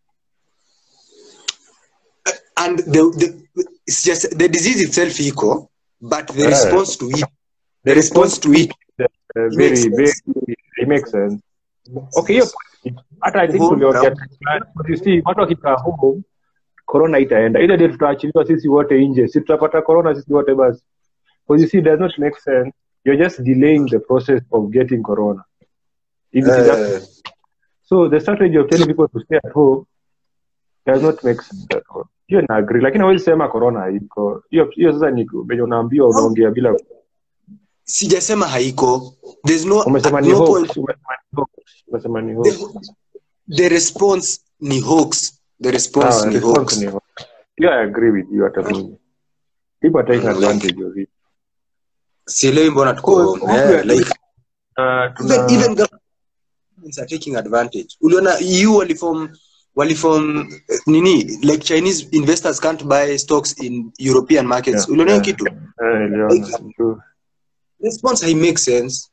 and the, the it's just the disease itself iko but the Yeah. response to it the, The response to it Uh, It very, makes very, sense. it makes sense. Okay, hiyo point. hata I think Home, tuliongea now. But you see watu wakikaa home corona itaenda ile day tutaachiliwa sisi wote nje si tutapata corona sisi wote basi because you see it does not make sense you're just delaying the process of getting corona If it is that- uh, so the strategy of telling people to stay at home does not make sense at all hiyo na agree lakini hawezi sema corona haiko hiyo hiyo sasa ni venye unaambiwa unaongea bila sijasema haiko there's no, umesema at ni no hoax point umesema ni hoax umesema ni hoax the, the response ni hoax the response Sawa, ni response hoax ni hoax. Yeah, I agree with you hata mimi people are taking advantage of it sielewi mbona tuko Cool. home yeah, like Uh, even, tuna even governments are taking advantage uliona eu walifom walifom eh, nini like chinese investors can't buy stocks in european markets Yeah, uliona hiyo yeah. kitu eh, niliona, true. response hai make sense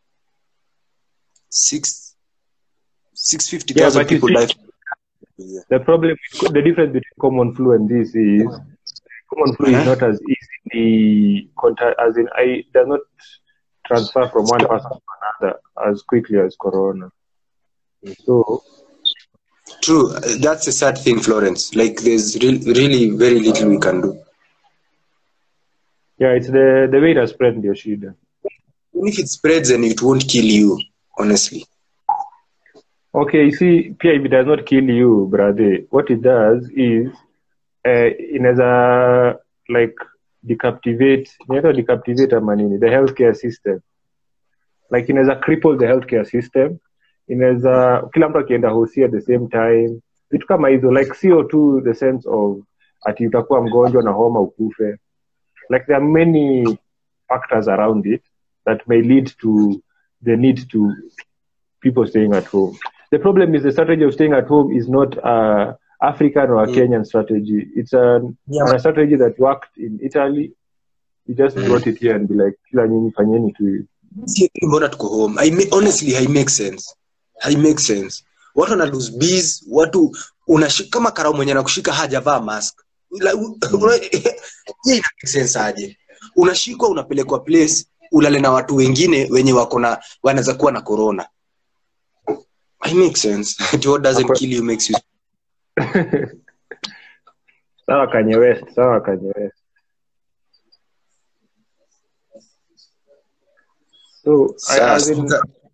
six six fifty Yeah, thousand but you people see- die yeah. the problem the difference between common flu and this is common flu is Uh-huh. not as easily contact as in I does not transfer from one person to another as quickly as corona. So true Uh, that's a sad thing florence like there's re- really very little we can do yeah, it's the the way it has spread ndio shida. even if it spreads and it won't kill you honestly Okay, you see, pia if it does not kill you, brother, what it does is uh, inaweza like decaptivate, inaitwa decaptivate ama nini, the healthcare system. Like inaweza cripple the healthcare system. Inaweza kila mtu akienda hosi at the same time. Vitu kama hizo like sio tu the sense of ati utakuwa mgonjwa na homa ukufe. Like there are many factors around it that may lead to the need to people staying at home. The problem is the strategy of staying at home is not a African or a Mm. Kenyan strategy. It's a, Yeah. a strategy that worked in Italy. You just Mm. brought it here and be like, kila nyinyi fanyeni tu hivi." Si mbona tuko home I ma- honestly hai make sense hai make sense watu wana lose bees watu unashi- kama karau mwenye nakushika hajavaa mask Like, u- una- hiyo ina make sense aje unashikwa unapelekwa place ulale na watu wengine wenye wako na wanaweza kuwa na corona I make sense Ati what doesn't Hapo- kill you makes you sawa Kanye West, sawa Kanye West. So, I, Sasa, as in,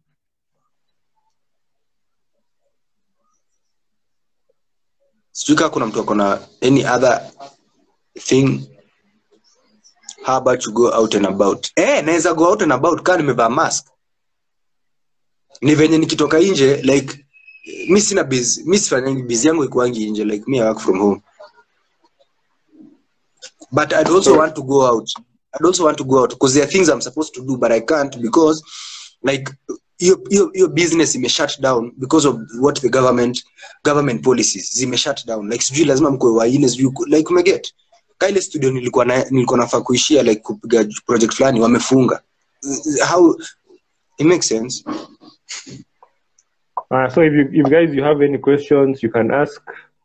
sijui kaa kuna mtu ako na any other thing how about you go out and about eh naweza go out and about kaa nimevaa mask ni venye nikitoka nje like mi sina biz mi sifanyangi biz yangu ikuangi nje like me I work from home but I'd also want to go out I'd also want to go out because there are things I'm supposed to do but I can't because like hiyo hiyo hiyo business ime shut down because of what the government government policies zime shut down like sijui lazima mkwe waine sijui ku- like umeget ka ile studio nilikuwa na nilikuwa nafaa kuishia like kupiga project fulani wamefunga how it makes sense Uh, so if you, if guys you have any questions, you can ask.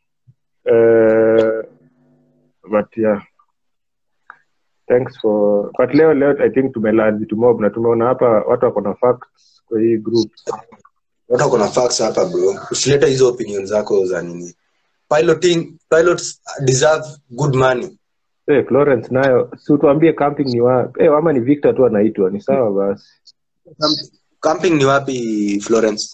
Uh, but yeah, thanks for. But leo leo I think tumelearn vitu mob na tumeona hapa watu wako na facts kwa hii group. watu wako na facts hapa bro usileta hizo opinion zako za nini piloting pilots deserve good money Eh, Florence nayo si utuambie camping ni wapi eh, ama ni Victor tu anaitwa ni sawa basi Camp- camping ni wapi Florence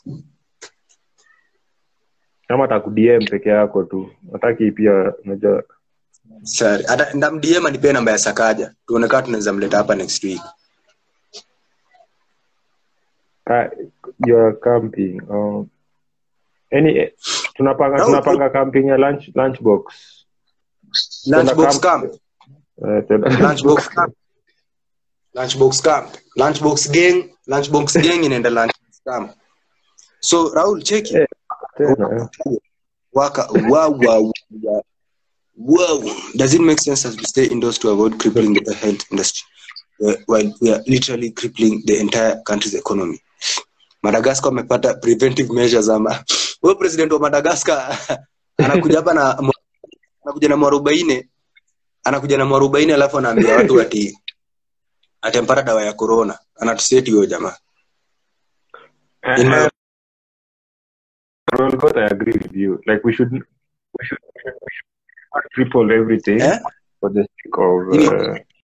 kama atakudm peke yako tu hataki pia unajua Sari. Hata ndamdm anipee namba ya Sakaja. Tuone kama tunaweza mleta hapa next week. ah, your camping oh. any eh, tunapanga No, tunapanga camping ya lunch lunchbox Lunchbox camp. camp. eh, tena- Lunchbox camp. Lunchbox camp. Lunchbox gang. Lunchbox gang inaenda lunchbox camp. So Raul cheki. Eh. tena eh. Waka wow wow wow. Wow. Does it make sense as we stay indoors to avoid crippling the health industry uh, while we are literally crippling the entire country's economy? Madagascar wamepata preventive measures ama huyo president wa Madagascar anakuja hapa na anakuja na mwarobaini anakuja na mwarobaini alafu anaambia watu ati atempata dawa ya corona anatuseti huyo jamaa In my- Well, God, I agree with you. Like we should, we should, we should not cripple everything Eh? for the sake of Ini- uh,